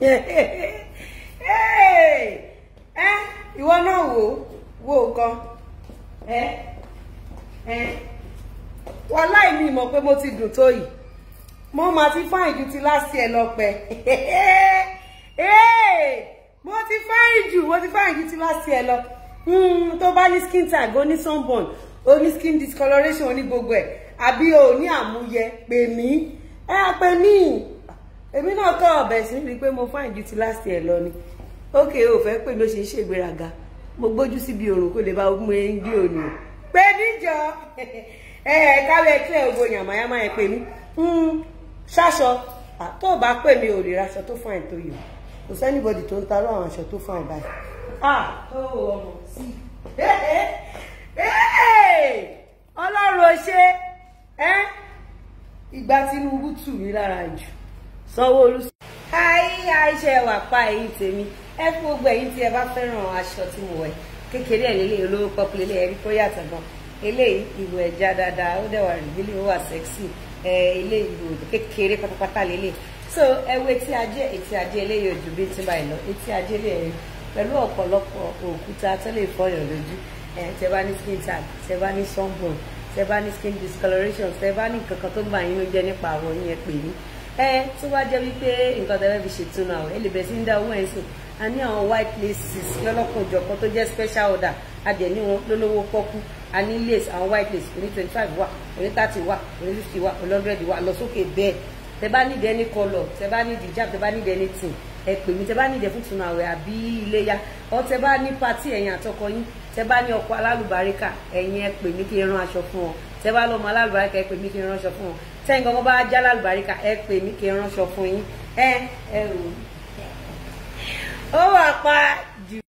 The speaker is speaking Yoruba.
ẹ ìwọ náà wò wò kan ẹ ẹ wọn láì ní ìmọ̀ pé mo ti dùn tó yìí mo máa ti fáìn ju ti láti ẹ lọ pẹ mo ti fáìn jù mo ti fáìn ju ti láti ẹ lọ tó bá ní skin tag ó ní sunburn ó ní skin discoloration ó ní gbogbo ẹ àbí o ní àmúyẹ pè mí ẹ pè mí èmi náà kọ ọbẹ sí rí i pé mo fáìn ju ti láti ẹ lọ ni ókè o fẹ́ pè mí ó ṣe ń ṣègbéraga mo gbójú síbi òrùn kó lè bá mú ẹ ń gbé òní pé níjọ ẹ ẹ kálẹ̀ kílẹ̀ ògbó yàmáyámá ẹ pè mí ṣáṣọ tó o bá pè mí ò lè raṣọ tó fáìn tó yìí kò sẹ́nìbọ̀dì tó ń tarọ́ àwọn aṣọ tó fáìn báyìí. ah ó ọmọ sí ọlọ́run ò ṣe ìgbà Tinubu tù mí lára jù Sanwó-Olú. ayé àìṣe wà pa èyí tèmi ẹ fún gbogbo ẹ̀yin tí ẹ bá fẹ́ràn aṣọ tí mo wẹ̀ kékeré ẹ̀ lélẹ̀ olówó pọ́pù lélẹ̀ ẹ̀rí kó yàtọ̀ gan eléyìí ìwò ẹja dáadáa ó dẹ̀ wà rìbílì ó wà sẹ́ksì ilé ìwò kékeré pátápátá lélẹ̀ so ẹ wo etí ajé etí ajé eléyìí ojú bí ti báyìí lọ etí ajé lè rí pẹ̀lú ọ̀pọ̀lọpọ̀ òkúta tó lè fọyàn lójú ẹ tẹ bá ní skin tag tẹ bá ní sunburn tẹ bá ní skin discoloration tẹ bá ní nǹkan kan tó gbà yín ló jẹ nípa àwọn yẹn pè mí ẹ tó bá jẹ́ wípé nǹkan tẹ fẹ́ fi ṣètùnú àwọn ẹ lè bẹ̀ sí ń dá owó ẹ̀ sùn a ní àwọn white laces lọ́lọ́kùn òjọ̀kan tó jẹ́ special order a dẹ̀ ní wọn lólówó pọ́kú a ní lace àwọn white lace oní twenty five wà oní thirty wà oní fifty wà oní hundred wà lọ sókè bẹ́ẹ̀ tẹ bá nídìí any colour tẹ bá nídìí hijab tẹ bá nídìí anything ẹ pè mí tẹ bá nídìí fún tunu àwẹ̀ àbí iléyá ọ tẹ bá ní pati ẹ̀yin àtọkọ yín tẹ bá ní ọkọ alálùbáríkà ẹ̀yin ẹ pè mí kí n rán aṣọ fún wọn tẹ bá lọ́mọ alálùbáríkà ẹ pè mí kí n rán aṣọ fún wọn tẹ́yìn kankan bá já alálùbáríkà ẹ pè mí kí n rán aṣọ fún yín ẹ ẹ rò